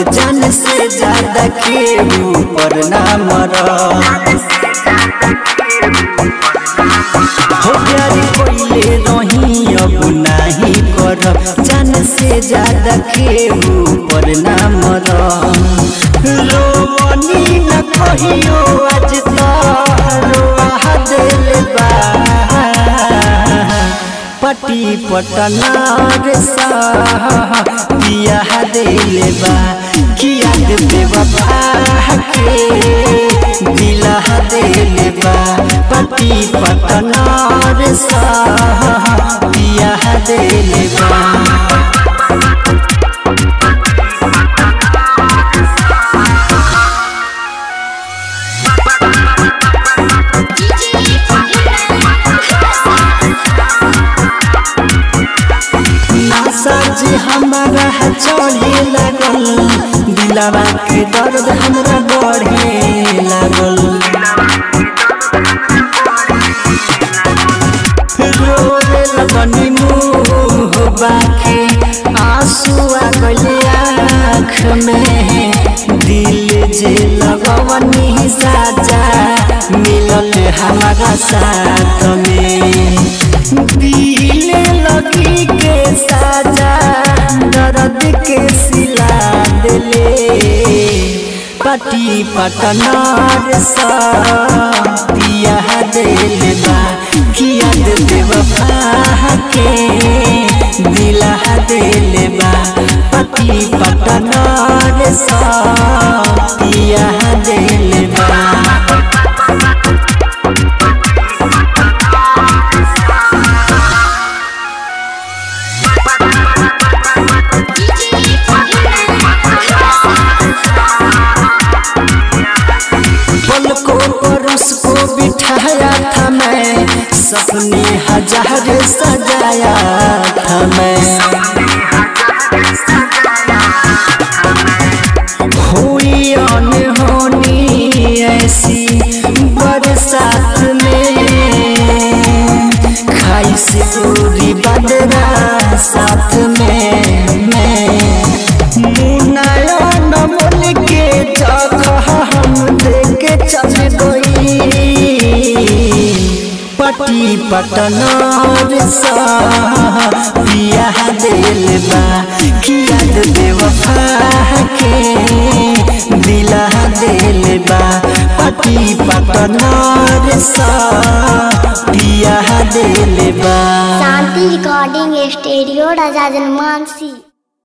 जान से ज्यादा के ऊपर ना मरद हो प्यारी कोइले रही अब नाही कर जान से ज्यादा के ऊपर ना मर रोनी न कहियो आज रोहा दिल बा पटी पटनार सा पिया दिल बा किया बेवफा के दिला दिल बा पटी पटनार सा पिया दिल बा नासा जी हमारा चढ़े लागल दिलावा के दर्द हमरा बढ़े लागल रोवे लगनी मुँह बाके आंसू आ गइले आँख में दिल जे लगवनी साजा मिलल हमारा साथ में दिल लगी के साजा दर्द के सिला दिले पटी पटनार सा पिया दिल बा किया बेवफा के दिला दिल बा पटी पटनार सा पिया दिल बा पलकों पर उसको बिठाया था मैं सपने हजार सजाया था मैं हुई अनहोनी ऐसी बरसात में खाई से पूरी बदरा साथ में मैं मुनायन मोल के जगह हम देके चल गई पटी पटनार सा पिया दिल बा किया बेवफा के दिला दिल बा पटी पटनार सा पिया दिल बा शांति रिकॉर्डिंग स्टूडियो राजा जनमानसी